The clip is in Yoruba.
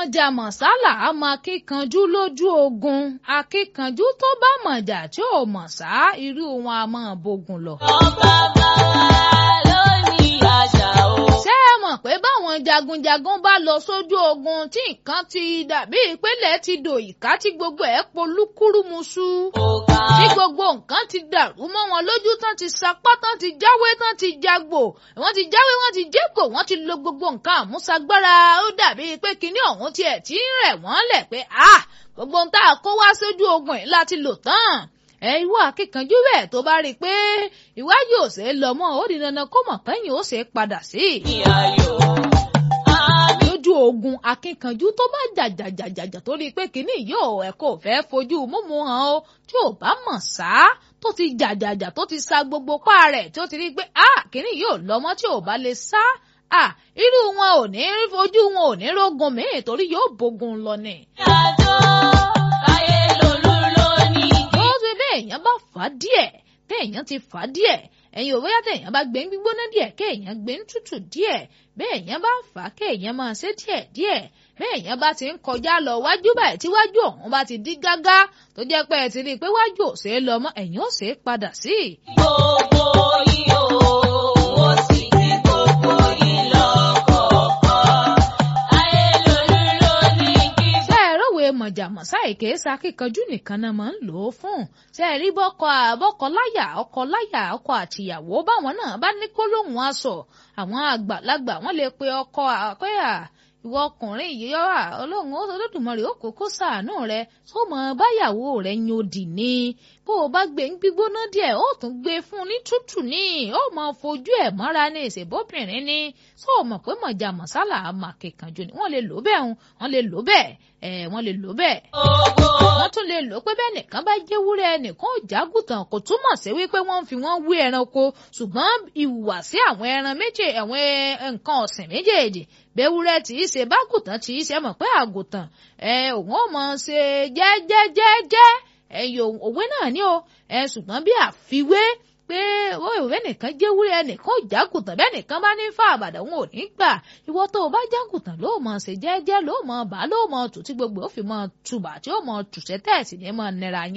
mọ̀jà mọ̀sálà á mọ akíkanjú lójú ogun akíkanjú tó bá mọ̀jà tí ò mọ̀ sá irú wọn a máa bógun lọ. ọba bá ló ní àṣà o. ṣé ẹ mọ̀ pé báwọn jagunjagun bá lọ sójú ogun tí nǹkan ti dàbí ìpínlẹ̀ ti dò ìka tí gbogbo ẹ̀ polúkúrúmuṣu òkà tí gbogbo nǹkan ti dàrú mọ́ wọn lójú tán ti sapá tán ti jáwé tán ti jagbò wọ́n ti jáwé wọ́n ti jégbò wọ́n ti lo gbogbo nǹkan àmúṣagbára ó dàbí pé kinní ọ̀hún tiẹ̀ tí ń rẹ̀ wọ́n lẹ̀ pé ah gbogbo ohun tá a kó wá sójú ogun yìí láti lò tán ẹ ìwọ akíkanjú bẹ́ẹ̀ tó bá rí i pé ìwájú ò ṣe é lọ mọ́ ó di dandan kó mọ̀ pẹ́yìn ó ṣe é padà sí i ní ayò. àmì lójú ogun akínkanjú tó bá jàjàjàjàjà tó rí i pé kínní yóò ẹ kò fẹ́ fojú múmu hàn ó tí ò bá mọ̀ sá tó ti jàjàjà tó ti sa gbogbo pa rẹ̀ tí ó ti rí i pé ah kínní yóò lọ́mọ tí ò bá lè sá ah irú wọn ò ní fojú wọn ò ní rógun míì torí yóò bógun lọ ni. àjò láyé lolú ló ní ó ti bẹ́ẹ̀ èèyàn bá fà á díẹ̀ téèyàn ti fà á díẹ̀ ẹ̀yin ò bóyá téèyàn bá gbé ń gbígbóná díẹ̀ kéèyàn gbé ń tútù díẹ̀ bẹ́ẹ̀ èèyàn bá fà á kéèyàn máa ṣe díẹ̀ díẹ̀ bẹ́ẹ̀ èèyàn bá ti ń kọjá lọ wájú báyìí tí wájú ọ̀hún bá ti dí gágá tó jẹ́ pé ẹ ti rí i pé wájú ò ṣeé lọ mọ́ ẹ̀yìn ò ṣeé padà sí i. gbogbo yìí o. ó sì ti gbogbo yìí lọ́kọ̀ọ̀kan. láyé lolú ló ní kí ṣé ẹ rọ̀wé mọ̀jàmọ̀sá èké sakíkanjú nìkan náà máa ń lò ó fún ṣé ẹ rí bọ́kọ àbọ́kọ láyà ọkọ láyà ọkọ àtìyàwó báwọn náà bá ní gbólóhùn aṣọ àwọn àgbàlagbà wọn lè pe ọkọ àpẹ́yà ìwọ ọkùnrin yìí yọ̀wà ọlọ́run ó olódùmarè ó kókó ṣàánú rẹ tó mọ báyàwó rẹ yan òdì ni bó o bá gbé ń gbígbóná díẹ̀ ó tún gbé fún un ní tútù ní ó mọ fojú ẹ̀ mọ́ra ní ìṣèbóbìnrin ní tó o mọ̀ pé mọ̀jà mọ̀sálà àmàkẹ́kànjọ ni wọ́n lè lò bẹ́ẹ̀ hun wọ́n lè lò bẹ́ẹ̀ ẹ̀ wọ́n lè lò bẹ́ẹ̀ gbogbo wọ́n tún lè lò pé bẹ́ẹ̀ nìkan bá jẹ́ wúrẹ́ ẹnìkan ò jágùtàn kò túmọ̀ sí wípé wọ́n ń fi wọ́n wé ẹranko ṣùgbọ́n ìhùwàsí àwọn ẹran méje àwọn nǹkan ọ̀sìn méjèèjì bẹ́wúrẹ́ tí í ṣe bágùtàn tí í ṣe mọ̀ pé àgùtàn ẹ òun ò mọ̀ ṣe jẹ́jẹ́jẹ́jẹ́ ẹ̀yọ òwe náà ni o ẹ ṣùgbọ́n bí àfiwé pé ó ìwé nìkan jẹ́ wúrẹ́ ẹnìkan ò jágùtàn bẹ́ẹ̀ nìkan bá ní fà àbàdàn òun ò ní gbà ìwọ tó o bá jágùtàn ló mọ̀ ṣe jẹ́jẹ́ ló mọ̀ bá ló mọ̀ tù tí gbogbo ó fi mọ̀ tùbà tí ó mọ̀ tùṣẹ́ tẹ̀sí ní mọ̀ nira yín